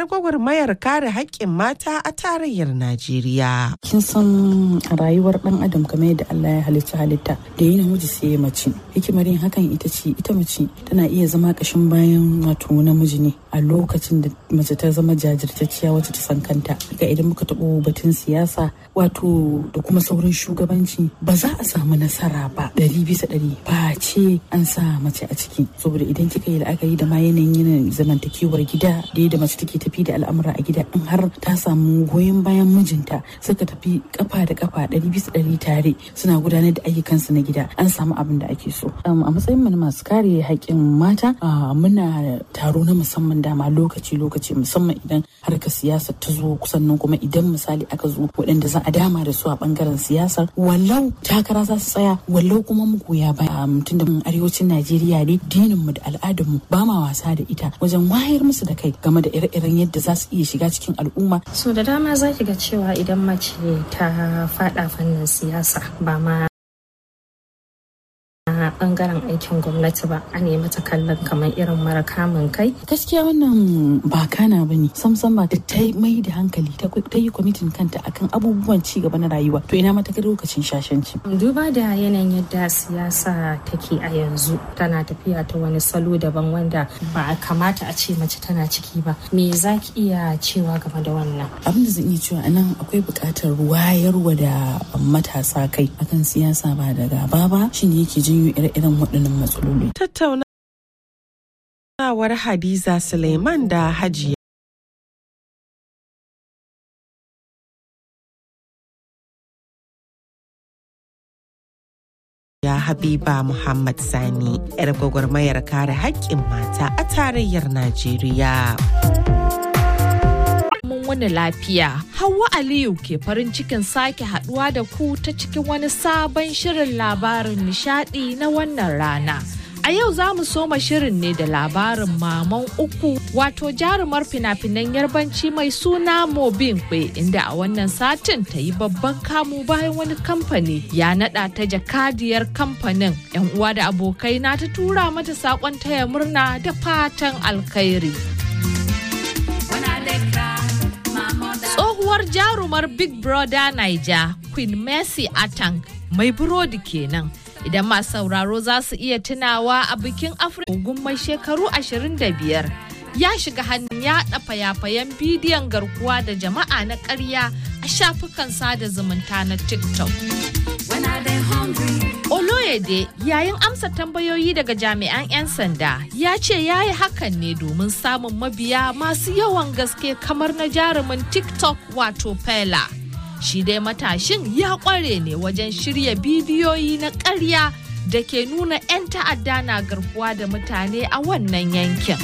'yar gwagwarmayar kare haƙƙin mata a tarayyar Najeriya. Kin san a rayuwar ɗan adam kamar yadda Allah ya halitta halitta da yi namiji sai ya mace. Hikimar yin hakan ita ce ita mace tana iya zama ƙashin bayan wato namiji ne a lokacin da mace ta zama jajirtacciya wacce ta san kanta. Ga idan muka taɓo batun siyasa wato da kuma sauran shugabanci ba za a samu nasara ba ɗari bisa ɗari ba ce an sa mace a ciki saboda idan kika yi la'akari da ma yanayin yanayin zamantakewar gida da yadda mace take tafi da al'amura a gida in har ta samu goyon bayan mijinta suka tafi kafa da kafa ɗari bisa ɗari tare suna gudanar da ayyukansu na gida an samu abin da ake so a matsayin mu na masu kare haƙƙin mata muna taro na musamman dama lokaci lokaci musamman idan harkar siyasa ta zo kusan nan kuma idan misali aka zo waɗanda za a dama da su a bangaren siyasar wallau takara za su tsaya wallau kuma mu goya baya tun da arewacin najeriya ne dinin mu da al'adar mu ba ma wasa da ita wajen wayar musu da kai game da ire-iren yadda za su iya shiga cikin al'umma so da dama za ki ga cewa idan mace ta fada fannin siyasa ba ma bangaren aikin gwamnati ba a nemi ta kallon kamar irin mara kamun kai gaskiya wannan ba kana ba ne samsam ba ta mai da hankali ta yi kwamitin kanta akan abubuwan ci gaba na rayuwa to ina mata lokacin shashanci duba da yanayin yadda siyasa take a yanzu tana tafiya ta wani salo daban wanda ba a kamata a ce mace tana ciki ba me za ki iya cewa game da wannan abin da zan iya cewa anan akwai buƙatar wayarwa da matasa kai akan siyasa ba da gaba ba shine yake janyo ire-iren waɗannan matsaloli. Tattaunawar Hadiza Suleiman da Hajiya. Ya Habiba Muhammad Sani, 'yar gwagwarmayar kare haƙƙin mata a tarayyar Najeriya. mun wani lafiya. Hauwa Aliyu ke farin cikin sake haduwa da ku ta cikin wani sabon shirin labarin nishadi na wannan rana. A yau za mu soma shirin ne da labarin maman uku wato jarumar fina-finan yarbanci mai suna Mobin Kwe inda a wannan satin ta yi babban kamu bayan wani kamfani ya nada ta jakadiyar kamfanin. 'Yan uwa da abokai na ta tura mata saƙon taya murna da fatan alkhairi. tsohuwar jarumar big brother naija queen mercy atang mai burodi kenan idan masu sauraro za su iya tunawa a bikin afirka mai shekaru 25 ya shiga hannun yaɗa fayafayen bidiyon garkuwa da jama'a na ƙarya a shafukan sada zumunta na tiktok Oloyede yayin amsa tambayoyi daga jami'an 'yan sanda ya ce ya yi hakan ne domin samun mabiya masu yawan gaske kamar na jarumin TikTok wato Fela. Shi dai matashin ya kware ne wajen shirya bidiyoyi na ƙarya da ke nuna 'yan ta'adda na garkuwa da mutane a wannan yankin.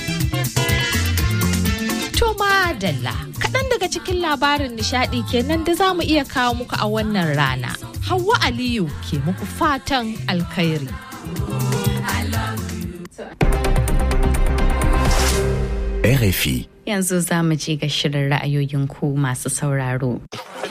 Toma Dalla, kaɗan daga cikin labarin nishaɗi kenan da za mu iya kawo muku a wannan rana. Hauwa Aliyu ke muku fatan alkhairi. RFI. Yanzu za mu je ga shirin ra'ayoyin ku masu sauraro.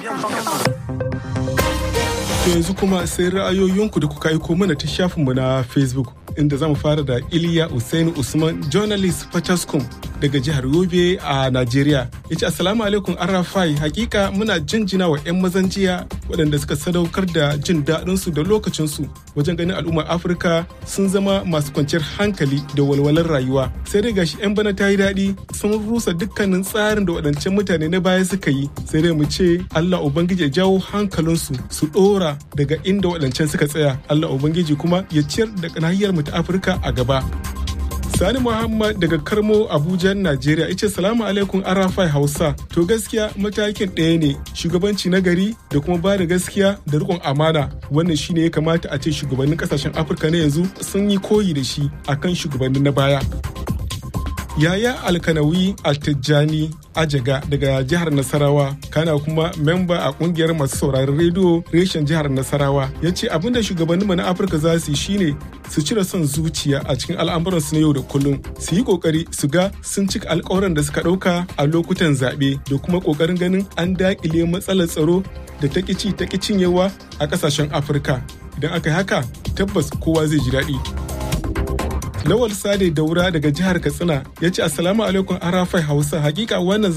To yanzu kuma sai ra'ayoyinku da kuka aiko mana ta shafinmu na Facebook inda zamu fara da Iliya Usaini Usman journalist Fataskum daga jihar Yobe a Najeriya. Ya ce Assalamu alaikum Arafai hakika muna jinjina wa 'yan mazan jiya waɗanda suka sadaukar da jin daɗinsu da lokacinsu wajen ganin al'ummar Afirka sun zama masu kwanciyar hankali da walwalar rayuwa. Sai dai gashi 'yan bana ta yi daɗi sun rusa dukkanin tsarin da waɗancan mutane na baya suka yi. Sai dai mu ce Allah Ubangiji ya jawo hankalinsu su ɗora daga inda waɗancan suka tsaya. Allah Ubangiji kuma ya ciyar da nahiyar mu ta Afirka a gaba. Sani Muhammad daga Karmo Abuja, Najeriya ce salamu alaikum Arafai Hausa. To gaskiya matakin ɗaya ne shugabanci na gari da kuma ba da gaskiya da riƙon amana. Wannan shine ya kamata a ce shugabannin ƙasashen Afirka na yanzu sun yi koyi da shi akan shugabannin na baya. Yaya Alkanawi Altijjani Ajaga daga jihar Nasarawa kana kuma memba a kungiyar masu sauraron rediyo reshen jihar Nasarawa ya ce abinda shugabanninmu na Afirka za su yi shine su cire son zuciya a cikin al'amuransu na yau da kullum su yi kokari su ga sun cika alkawuran da suka ɗauka a lokutan zaɓe da kuma kokarin ganin an daƙile matsalar tsaro da ta ƙici ta cinyewa a ƙasashen Afirka idan aka yi haka tabbas kowa zai ji daɗi. Lawal Sade Daura daga jihar Katsina ya ce Assalamu alaikum Arafai Hausa hakika wannan